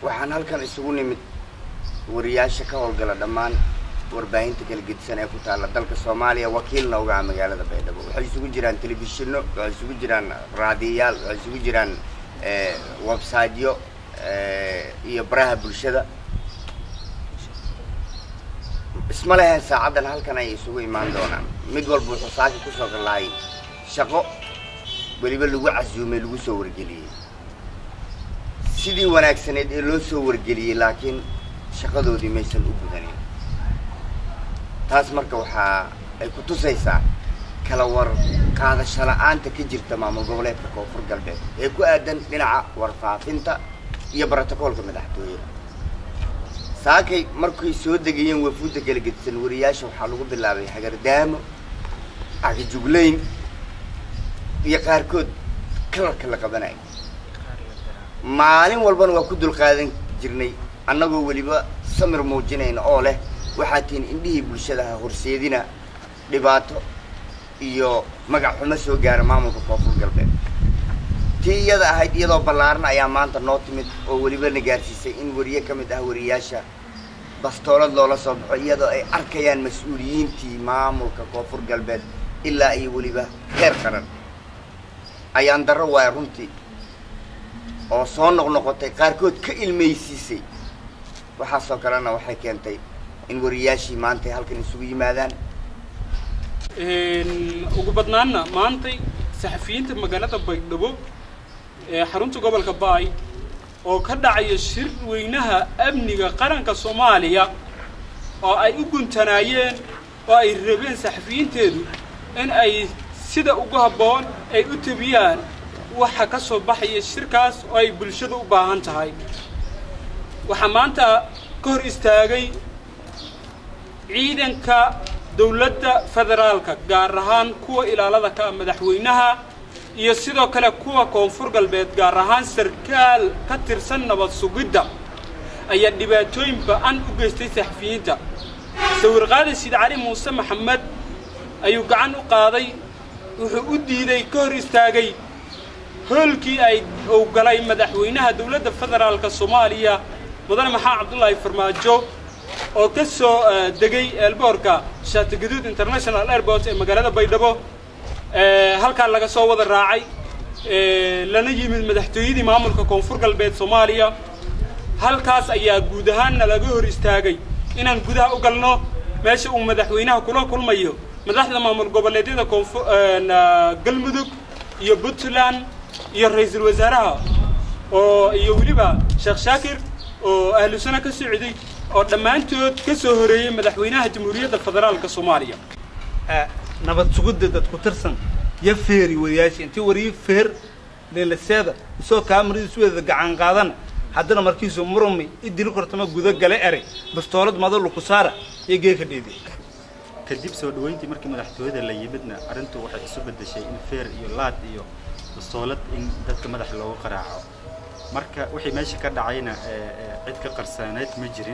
waxaan halkan isugu nimid wariyaasha ka howlgala dhammaan warbaahinta kala gedisan ee ku taalla dalka soomaaliya wakiilna uga ah magaalada baydhabo waxay isugu jiraan telefishinno waxay isugu jiraan raadiyayaal waxay isugu jiraan websiteyo iyo baraha bulshada isma leheen saacaddan halkan ay isugu imaan doonaan mid walba wuxuu saaki kusoo gallahay shaqo weliba lagu casuumay lagu soo wargeliyey sidii wanaagsaneed ee loo soo wargeliyey laakiin shaqadoodii maysan u gudanin taas marka waxaa ay ku tusaysaa kala war qaadasho la-aanta ka jirta maamul goboleedka koonfur galbeed ee ku aadan dhinaca warfaafinta iyo brotocoolka madaxtooyada saakay markay soo degayeen wafuudda kala gedisan wariyaasha waxaa lagu bilaabay hagardaamo agajuglayn iyo qaarkood kalarka la qabanayo maalin walbana waa ku dulqaadan jirnay annagoo weliba samir muujinayna oo leh waxaa tihin indhihii bulshadaha horseedina dhibaato iyo magac xumo soo gaara maamulka koonfur galbeed tii iyada ahayd iyadoo ballaaran ayaa maanta noo timid oo weliba na gaarsiisay in wariye ka mid ah wariyaasha bastoolad loola soo baxo iyadoo ay arkayaan mas-uuliyiintii maamulka koonfur galbeed ilaa iyo weliba heer qaran ayaan darro waaya runtii oo soo noqnoqotay qaarkood ka ilmaysiisay waxaasoo kalena waxay keentay in wariyaashii maanta ay halkan isugu yimaadaan ugu badnaanna maantay saxafiyiinta magaalada baydhabo ee xarunta gobolka baay oo ka dhacaya shir weynaha amniga qaranka soomaaliya oo ay u guntanaayeen oo ay rabeen saxafiyiinteedu in ay sida ugu habboon ay u tabiyaan waxa ka soo baxaya shirkaas oo ay bulshada u baahan tahay waxaa maanta ka hor istaagay ciidanka dawladda federaalka gaar ahaan kuwa ilaalada ka ah madaxweynaha iyo sidoo kale kuwa koonfur galbeed gaar ahaan sarkaal ka tirsan nabad sugidda ayaa dhibaatooyin ba-an u geystay saxafiyiinta sawir qaadi sid cali muuse maxamed ayuu gacan u qaaday wuxuu u diiday ka hor istaagay hoolkii ay uu galay madaxweynaha dawladda federaalka soomaaliya mudane maxamed cabdullaahi farmaajo oo ka soo degay eelboorka shaatigaduud international airport ee magaalada baydhabo halkaa laga soo wada raacay lana yimid madaxtooyadii maamulka koonfur galbeed soomaaliya halkaas ayaa guud ahaanna laga hor istaagay inaan gudaha u galno meesha uu madaxweynaha kula kulmayo madaxda maamul goboleedyada koonfur galmudug iyo puntland iyo ra-iisul wasaaraha oo iyo weliba sheekh shaakir oo ahlu sano ka socday oo dhammaantood ka soo horeeyey madaxweynaha jamhuuriyadda federaalka soomaaliya nabad sugidda dad ku tirsan yo feeri wariyaasha intii wariyo feer leelaseeda isoo kaamaradiisu weeda gacan qaadana haddana markiisu murumi idili kortama guda gale eray bastoolad madalu ku saara iyo geeka dheedi kadib soo dhaweyntii markii madaxtooyada la yimidna arrintu waxay isu beddeshay in feer iyo laad iyo bastoolad in dadka madaxa loogu qaraaco marka wixii meesha ka dhacayna cid ka qarsaaneed ma jirin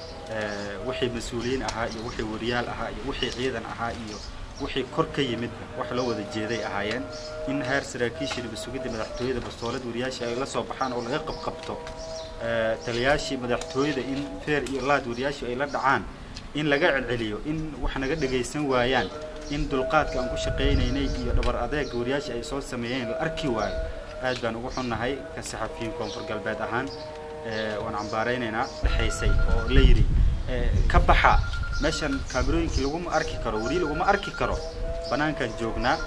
wixii mas-uuliyiin ahaa iyo wixii wariyaal ahaa iyo wixii ciidan ahaa iyo wixii kor ka yimidba wax loo wada jeeday ahaayeen in heer saraakiishii nabasugidda madaxtooyada bastoolad wariyaashii ay la soo baxaan oo laga qabqabto taliyaashii madaxtooyada in feer iyo laad wariyaashii ay la dhacaan in laga celceliyo in wax naga dhagaysan waayaan in dulqaadka aan ku shaqaynaynay iyo dhabar adeega wariyaashii ay soo sameeyeen la arki waayo aad baan ugu xunnahay ka saxafiyiin koonfur galbeed ahaan waan cambaaraynaynaa dhexaysay oo la yidhi ka baxa meeshan kaamirooyinkii laguma arki karo weli laguma arki karo bannaankaan joognaa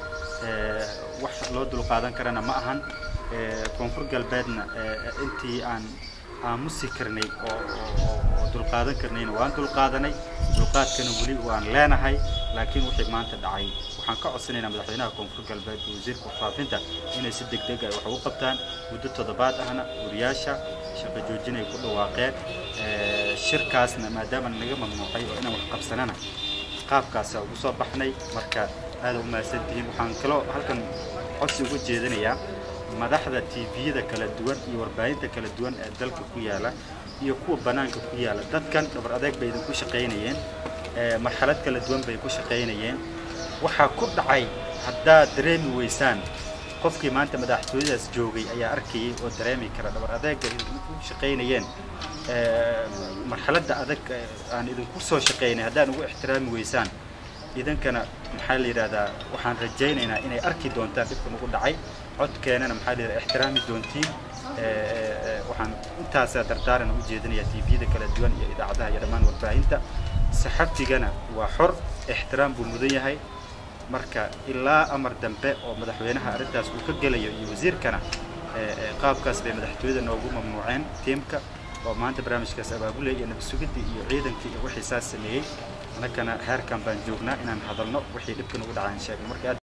wax loo dulqaadan karana ma ahan koonfur galbeedna intii aan aamusi karnay oo dulqaadan karnayna waan dulqaadanay dulqaadkana weli waan leenahay laakiin wixii maanta dhacay waxaan ka codsanaynaa madaxweynaha koonfur galbeed iyo wasiirka warfaafinta inay si deg deg ay wax ugu qabtaan muddo toddobaad ahna wariyaasha shaqo joojin ay ku dhawaaqeen shirkaasna maadaama naga mamnuucay oo inaan wax qabsanana qaabkaasa ugu soo baxnay marka aada u mahadsantihiin waxaan kaloo halkan codsi uga jeedinayaa madaxda tviyada kala duwan iyo warbaahinta kala duwan ee dalka ku yaala iyo kuwa bannaanka ku yaala dadkan dhabar adeeg bay idinku shaqaynayeen marxalad kala duwan bay ku shaqaynayeen waxaa ku dhacay haddaad dareemi weysaan qofkii maanta madaxtooyadaas joogay ayaa arkayay oo dareemi kara dhabar adeega idinku shaqaynayeen marxaladda adag aan idinku soo shaqaynay haddaan ugu ixtiraami weysaan idankana maxaa la yidhahdaa waxaan rajaynaynaa inay arki doontaan dhibka nagu dhacay codkeenana maxaa la yidhahdaa ixtiraami doontiin waxaan intaasaa dardaaran u jeedinayaa tviyada kala duwan iyo idaacadaha iyo dhammaan warbaahinta saxabtigana waa xor ixtiraam buu mudan yahay marka ilaa amar dambe oo madaxweynaha arrintaas uu ka gelayo iyo wasiirkana qaabkaas bay madaxtooyada noogu mamnuuceen tiimka oo maanta barnaamijkaas abaabulaya iyo nabadsugiddii iyo ciidankii iyo wixii saas sameeyey annagana heerkan baan joognaa inaan hadalno wixii dhibkan ugu dhacaan sheegno marka